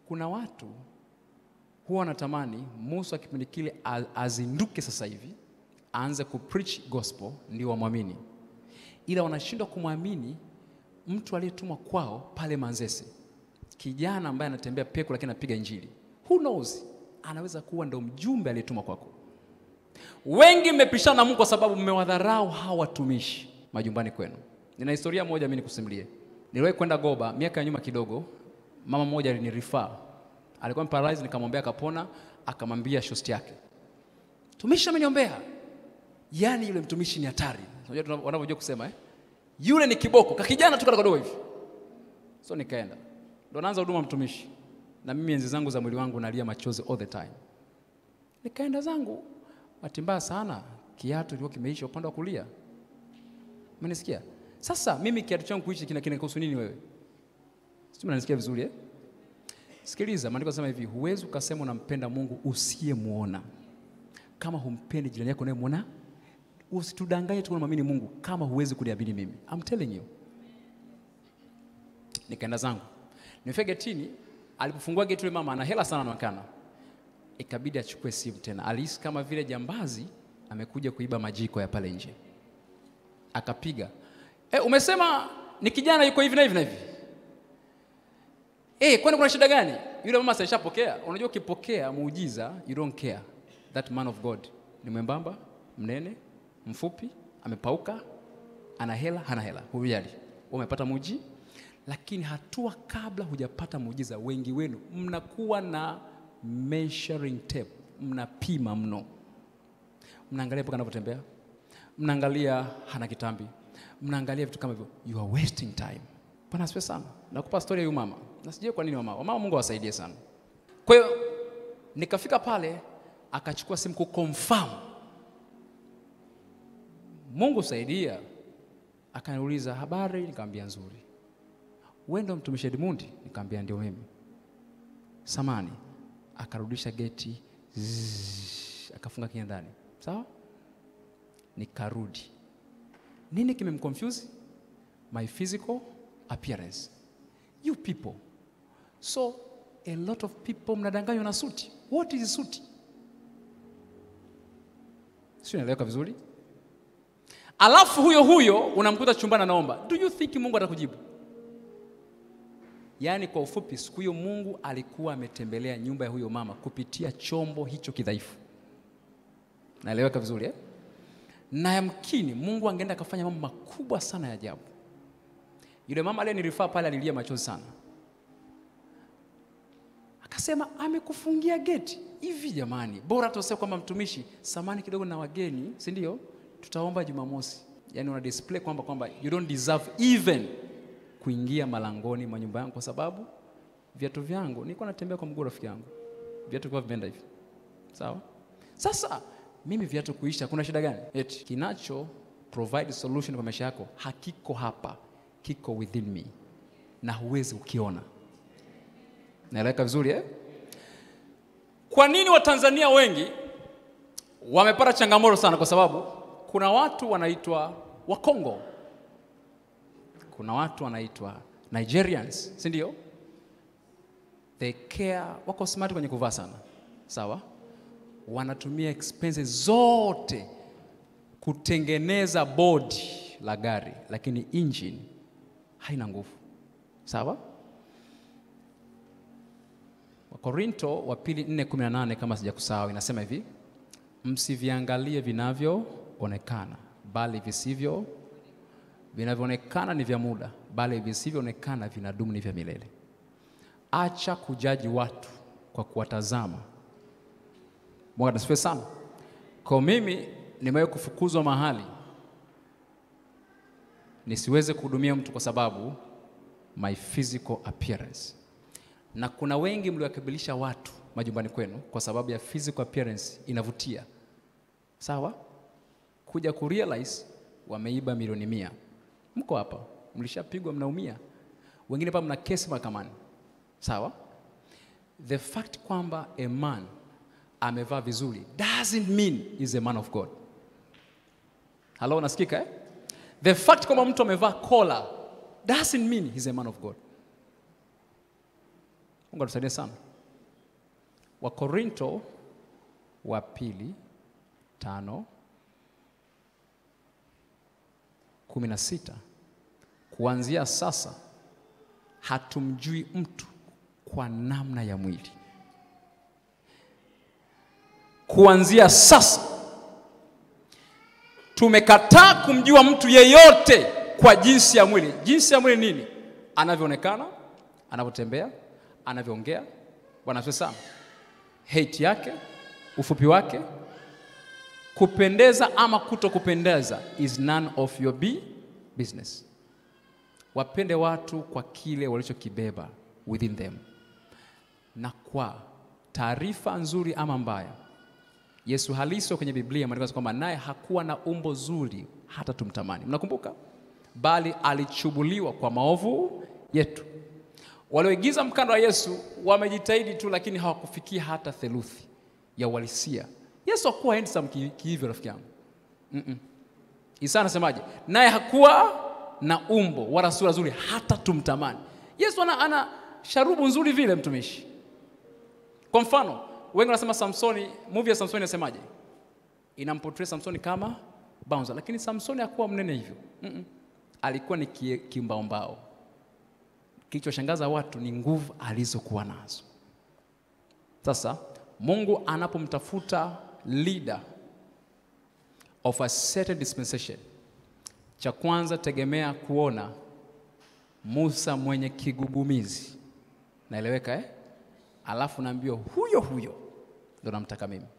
kuna watu huwa wanatamani Musa kipindi kile a- azinduke sasa hivi aanze kupreach gospel ndio wamwamini, ila wanashindwa kumwamini mtu aliyetumwa kwao pale Manzese, kijana ambaye anatembea peku lakini anapiga injili. Who knows, anaweza kuwa ndo mjumbe aliyetumwa kwako. Wengi mmepishana na Mungu kwa sababu mmewadharau hawa watumishi majumbani kwenu. Nina historia moja mimi nikusimulie. Niliwahi kwenda Goba miaka ya nyuma kidogo, mama mmoja alinirifaa, alikuwa paralyzed, nikamwombea akapona, akamwambia shosti yake, tumishi ameniombea. Yaani yule mtumishi ni hatari, unajua tuna- wanavyojua kusema eh? Yule ni kiboko, kakijana tu kadogo hivi. So nikaenda, ndo naanza huduma mtumishi, na mimi enzi zangu za mwili wangu nalia machozi all the time. Nikaenda zangu, bahati mbaya sana kiatu kilikuwa kimeisha upande wa kulia. Umenisikia? Sasa mimi kiatu changu kuishi kina kinakuhusu nini wewe? Sijui mnanisikia vizuri eh? Sikiliza, maandiko yanasema hivi, huwezi ukasema unampenda Mungu usiyemwona. Kama humpendi jirani yako unayemwona, usitudanganye tu unamwamini Mungu kama huwezi kuniamini mimi. I'm telling you. Nikaenda zangu. Nimefika getini, alipofungua geti yule mama ana hela sana anaonekana. Ikabidi achukue simu tena. Alihisi kama vile jambazi amekuja kuiba majiko ya pale nje. Akapiga. E, umesema ni kijana yuko hivi na hivi na hivi. Eh, kwani kuna shida gani? Yule mama sashapokea. Unajua ukipokea muujiza, you don't care. That man of God ni mwembamba, mnene, mfupi, amepauka, ana hela, hana hela. Hujali. Umepata muuji, lakini hatua kabla hujapata muujiza, wengi wenu mnakuwa na measuring tape, mnapima mno. Mnaangalia mpaka anavyotembea, mnaangalia hana kitambi, mnaangalia vitu kama hivyo. You are wasting time. Bwana asifiwe sana. Nakupa story ya huyu mama, na sijui kwa nini mama, mama Mungu awasaidie sana. Kwa hiyo nikafika pale, akachukua simu kuconfirm. Mungu saidia. Akaniuliza habari, nikamwambia nzuri. Wewe ndo mtumishi Edmundi? Nikamwambia ndio mimi. Samani. Akarudisha geti, zzz, akafunga kinga ndani. Sawa? Nikarudi. Nini kimemconfuse? My physical appearance. You people. So a lot of people mnadanganywa na suti. What is suti? Sio naeleweka vizuri? Alafu huyo huyo unamkuta chumbani anaomba. Do you think Mungu atakujibu? Yaani kwa ufupi, siku hiyo Mungu alikuwa ametembelea nyumba ya huyo mama kupitia chombo hicho kidhaifu. Naeleweka vizuri eh? Na yamkini Mungu angeenda akafanya mambo makubwa sana ya ajabu. Yule mama aliyenirifaa pale alilia machozi sana, akasema amekufungia geti hivi. Jamani, bora tuasema kwamba mtumishi, samani kidogo na wageni, si ndio? Tutaomba Jumamosi. Yani una display kwamba kwamba you don't deserve even kuingia malangoni mwa nyumba yangu kwa sababu viatu vyangu nilikuwa natembea kwa mguu rafiki yangu, viatu kwa vimeenda hivi, sawa. Sasa mimi viatu kuisha, kuna shida gani? Eti kinacho provide solution kwa maisha yako hakiko hapa, kiko within me na huwezi ukiona. Naeleweka vizuri eh? Kwa nini Watanzania wengi wamepata changamoto sana? Kwa sababu kuna watu wanaitwa Wakongo, kuna watu wanaitwa Nigerians, si ndio? They care, wako smart kwenye kuvaa sana, sawa. Wanatumia expenses zote kutengeneza bodi la gari, lakini engine haina nguvu, sawa. Wakorinto wa pili 4:18 kama sijakusahau, inasema hivi, msiviangalie vinavyoonekana, bali visivyo vinavyoonekana ni vya muda, bali visivyoonekana vinadumu ni vya milele. Acha kujaji watu kwa kuwatazama. Mungu asifiwe sana. Kwa mimi nimewahi kufukuzwa mahali nisiweze kuhudumia mtu kwa sababu my physical appearance, na kuna wengi mliwakabilisha watu majumbani kwenu kwa sababu ya physical appearance inavutia, sawa, kuja kurealize wameiba milioni mia. Mko hapa, mlishapigwa, mnaumia, wengine hapa mna kesi mahakamani, sawa. The fact kwamba a man amevaa vizuri doesn't mean is a man of God. Halo, nasikika eh? The fact kwamba mtu amevaa kola doesn't mean he's a man of God. Mungu atusaidie sana. Wakorinto wa pili tano kumi na sita kuanzia sasa hatumjui mtu kwa namna ya mwili. Kuanzia sasa tumekataa kumjua mtu yeyote kwa jinsi ya mwili. Jinsi ya mwili nini? Anavyoonekana, anavyotembea, anavyoongea. Bwana asifiwe sana. Height yake, ufupi wake, kupendeza ama kuto kupendeza is none of your be business. Wapende watu kwa kile walichokibeba within them, na kwa taarifa nzuri ama mbaya, Yesu halisi kwenye Biblia maandiko kwamba naye hakuwa na umbo zuri hata tumtamani. Mnakumbuka? Bali alichubuliwa kwa maovu yetu. Walioigiza mkanda wa Yesu wamejitahidi tu, lakini hawakufikia hata theluthi ya uhalisia. Yesu hakuwa handsome ki- kihivyo, rafiki yangu. Mm-mm. Isa anasemaje? Naye hakuwa na umbo wala sura nzuri hata tumtamani. Yesu ana, ana sharubu nzuri vile, mtumishi. Kwa mfano, wengi wanasema Samsoni, movie ya Samsoni inasemaje? Inamportray Samsoni kama bouncer, lakini Samsoni hakuwa mnene hivyo. Mm-mm. Alikuwa ni ki- kimbaombao. Kilichoshangaza watu ni nguvu alizokuwa nazo. Sasa Mungu anapomtafuta leader of a certain dispensation, cha kwanza tegemea kuona Musa mwenye kigugumizi, naeleweka eh? Alafu naambiwa huyo huyo ndo namtaka mimi.